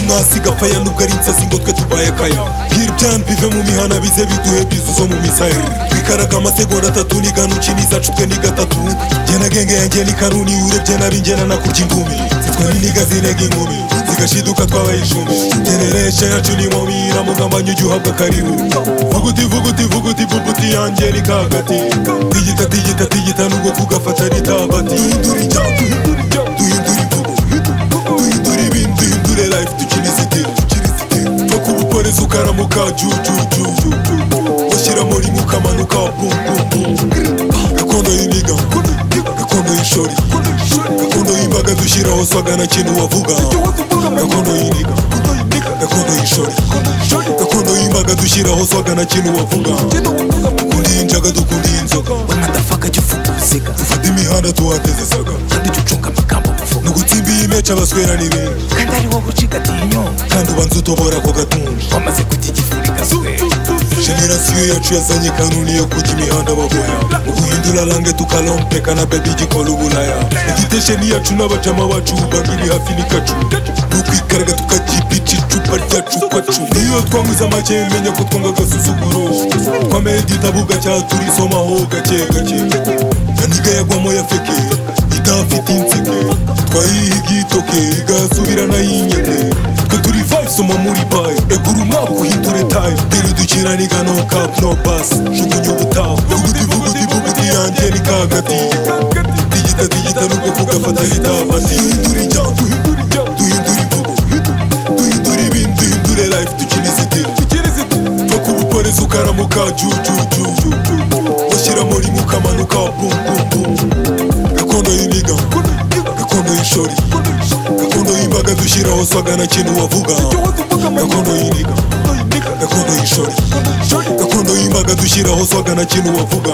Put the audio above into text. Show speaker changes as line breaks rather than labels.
hasi gapfaya nubwo ari insazi ngo twe tubaye akaya hirya bive mu mihana bize biduhe bizuzo mu misayiri twikaraga amasegonda atatu n'igana ukiniza cutwe ni gatatu jye na genge yanjye ni karuni urebye nari njye na nakurya ingumi zitwa n'iniga zinega ingumi zigashiduka twabaye icumi ngereresha yacu ni momi iramugamba nyujya uhabwa karibu vuguti vuguti vuguti vuguti yanjye ni kagati tigita tigita tigita nubwo kugafata ritabati duhindura ijambo duhindura imvugo duhindura ibintu duhindure life dukina izitiro two ku buporezi ukaramuka jujuju bashyira muri mu kamanuka bumbumbum gakondo y'imiga gakondo y'ishori gakondo y'imbaga dushyiraho swaga na kintu wavuga gakondo y'imiga gakondo y'ishori gakondo y'imbaga dushyiraho swaga na kintu wavuga dukunda iyi njaga dukunda iyi nzoga
madafaka jya uvuga uruziga
dufata imihanda tuhateze saga
kandi jya ucunga amagambo
ni
uvuga
ugutsimba iyi meca abaswera n'ibindi
kandi ari wowe ucigatiye inyonga
kandi ubanza utobora ako gatunji
wamaze kujya igifuri gaswera
generasiyo yacu yazanye kanuni yo kujya imihanda bagoya guhindura lange tukalompeka na bebi gikora ubulaya igitesheni yacu n'abajama bacu bubaka iri hafi n'ikacu tukwikaraga tukakipica icupa ryacu kwacu niyo twanywize amake menya ko twanga agasuzuguro twameye igitabo cyaturisomaho gake gake yaniga yagwamo yafeke idafite inseke twayihigitoke igasubirana yinyete twe turi vibe soma muri bayi egura umwaka uhindure tayo dore dukina ni gano kapu no basi jugunya ubutaha buguti buguti buguti yanjye ni kagati digita digita nubwo kugafata ritabati duhindura ijambo duhindura ijambo duhindura imvugo duhindura ibintu duhindure life dukina izitiro dukina izitiro two ku buporezi ukaramuka jujuju bashyira muri mu kamanuka bumbumbum gakondo y'imiga gakondo y'ishori gakondo y'imbaga dushyiraho swaga na kintu wavuga gakondo y'imiga gakondo y'ishori gakondo y'imbaga dushyiraho swaga na kintu wavuga